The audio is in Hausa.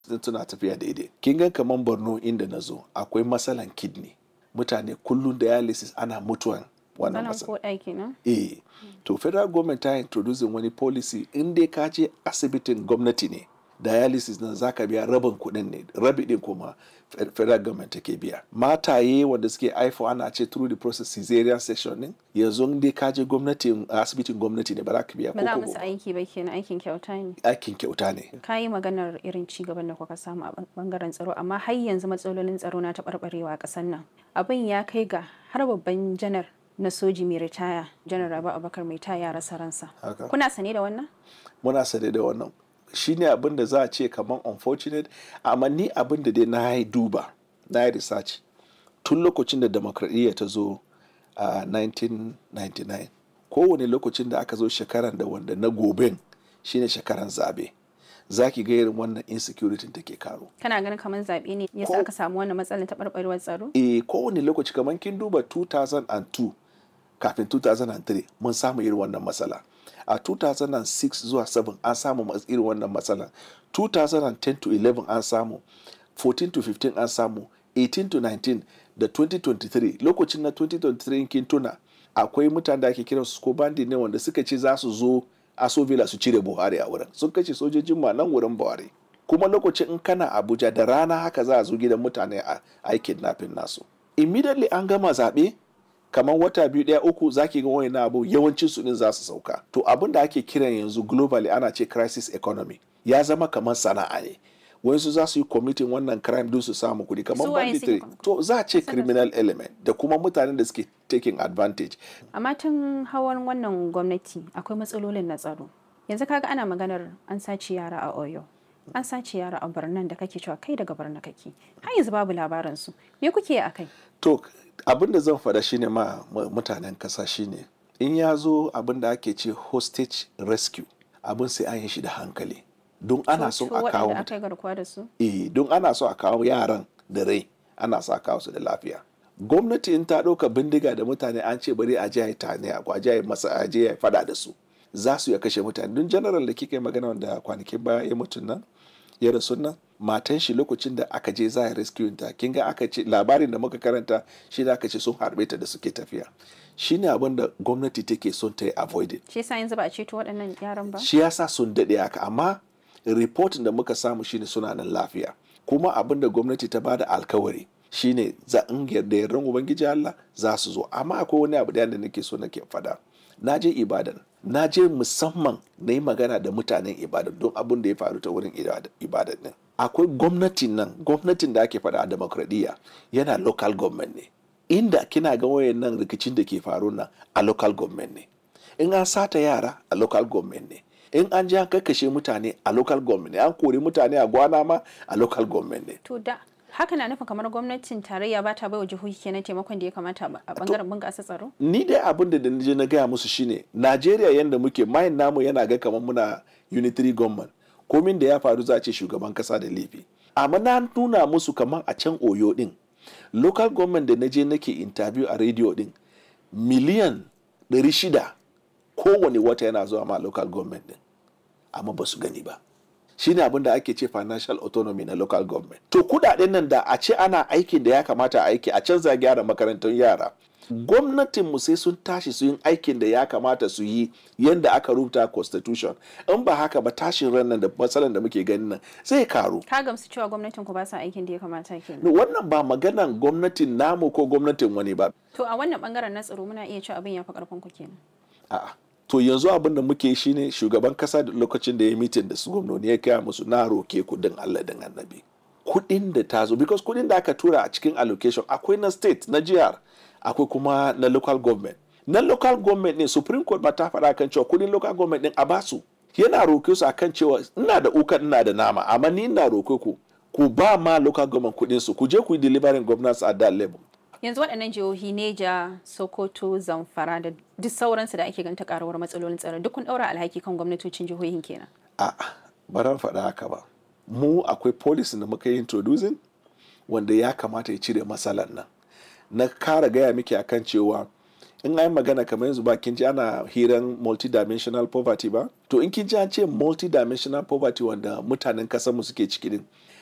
suna tafiya daidai kin ga kamar borno inda na zo akwai matsalan kidney mutane kullum dialysis ana mutuwan wannan Sanan matsala ko ɗaki na? eh to federal government ta introducing wani policy in dai ka je asibitin gwamnati ne dialysis nan zaka biya rabin kuɗin ne rabi din kuma fe- federal government take biya mataye wanda suke haifo ana ce through the process cesarean section din yanzu in dai ka je gwamnatin asibitin gwamnati ne ba za ka biya Ba za ko musu kobo aiki ba kenan aikin kyauta ne. aikin kyauta ne Ka yi maganar irin ci gaban da kuka samu a bangaren tsaro amma har yanzu matsalolin tsaro na taɓarɓarewa a ƙasar nan. Abin ya kai ga har babban janar na soji mai ritaya janar Rabi Abubakar mai taya ya rasa ransa. haka Kuna sane da wannan? muna sane da wannan shine abin da za a ce kamar unfortunate amma ni abin da dai na yi duba na yi research tun lokacin da demokradiyya ta zo a 1999 kowane lokacin da aka zo shekaran da wanda na goben shine shekaran zabe za ki ga irin wannan insecurity take karo Kana ganin kamar zaɓe ne yasa Ko- aka samu wannan matsalar taɓarɓarewar tsaro? e kowane lokaci kamar kin duba 2002 kafin 2003 mun samu irin wannan matsala a 2006 zuwa 7 an samu mas- irin wannan matsala 2010 to 11 an samu 14 to 15 an samu 18 to 19 da 2023 lokacin na 2023 in kin tuna akwai mutane da ake kiran su ko bandi ne wanda suka ce za su zo asovila su cire buhari a wurin sun kashe sojojin ma nan wurin buhari kuma lokacin in kana abuja da rana haka za a zo gidan mutane a a yi kidnapping nasu immediately an gama zaɓe kamar wata biyu ɗaya uku zaki ga wani abu yawancin su din za su sauka to abin da ake kiran yanzu globally ana ce crisis economy ya zama kamar sana'a ne wayansu za su yi committing wannan crime don su samu kuɗi kamar Su waye suke banditry committing? to za a ce criminal element da kuma mutanen da suke taking advantage amma tun hawan wannan gwamnati akwai matsalolin na tsaro yanzu kaga ana maganar an sace yara a oyo an sace yara a birnin da kake cewa kai daga birnin kake har yanzu babu labarin su me kuke a kai to abin da zan faɗa shine ma mu- mutanen ƙasa shine in ya zo abin da ake ce hostage rescue abin sai an yi shi da hankali don ana son a kawo waɗanda aka mutane yi garkuwa da su eh don ana so a kawo yaran da rai ana so a kawo su da lafiya gwamnati in ta ɗauka bindiga da mutane an ce bari a je a yi tane a je a yi masa a je a yi fada da su za su ya kashe mutane don general da kika yi magana wanda kwanakin baya ya mutu nan ya rasu nan matan shi lokacin da aka je za a rescue ta kin ga aka ce labarin da muka karanta shi da aka ce sun harbe ta da suke tafiya shine abin da gwamnati take son ta yi avoided shi yasa yanzu ba a ceto waɗannan yaran ba shi yasa sun daɗe haka amma reportin da muka samu shine suna nan lafiya kuma abin da gwamnati ta bada alkawari shine za in yarda yardan ubangiji Allah za su zo amma akwai wani abu da nake so nake fada na je ibadan na je musamman na yi magana da mutanen ibadan don abin da ya faru ta wurin ibada- ibadan din akwai gwamnatin nan gwamnatin da ake fada a demokradiyya yana local government ne inda kina ga wayannan rikicin da ke faru nan a local government ne in an sata yara a local government ne in an ji an kakkashe mutane a local government ne an kori mutane a gwana ma a local government ne to da haka na nufin kamar gwamnatin tarayya ba ta baiwa jihohi kenan taimakon da ya kamata ba a bangaren bunƙasa tsaro ni dai abin da na je na gaya musu shine najeriya yadda muke mayin namu yana ga kamar muna unitary government komin da ya faru za a ce shugaban kasa da laifi amma na nuna musu kamar a can oyo din local government da na je nake interview a radio din miliyan 600 kowane wata yana zuwa ma local government din amma ba su gani ba shine abin da ake ce financial autonomy na local government to kudaden nan da a ce ana aikin da ya kamata a aiki a canza gyara makarantun yara gwamnatin mu sai sun tashi su yin aikin da ya kamata su yi yadda aka rubuta constitution in ba haka ba tashin ran nan da matsalan da muke ganin nan zai karu ka gamsu cewa gwamnatin ku ba sa aikin da ya kamata kenan wannan ba maganan gwamnatin namu ko gwamnatin wani ba to a wannan bangaren na tsaro muna iya cewa abin ya fi karfin ku kenan A'a. To yanzu abin da muke shi ne shugaban kasa da lokacin da ya mitin da su gwamnoni ya kaya musu na roke kudin Allah din annabi. Kudin da ta zo, because kudin da aka tura a cikin allocation akwai na state, na jihar, akwai kuma na local government. Na local government ne Supreme Court ba ta faɗa kan cewa kudin local government din a basu. Yana roke su akan cewa ina da uka ina da nama, amma ni ina roke ku ku ba ma local government kudin su, ku je ku yi delivering governance at that level. yanzu waɗannan jihohi neja sokoto zamfara da duk sauransu da ake ganta karuwar matsalolin tsaro duk kun ɗaura alhaki kan gwamnatocin jihohin kenan A'a, ba ran faɗa haka ba. Mu akwai policy da muka yi introducing wanda ya kamata ya cire matsalan nan. Na kara gaya miki akan cewa in an magana kamar yanzu ba kin ji ana hiran multidimensional poverty ba to in kin ji an ce multidimensional poverty wanda mutanen kasar mu suke ciki din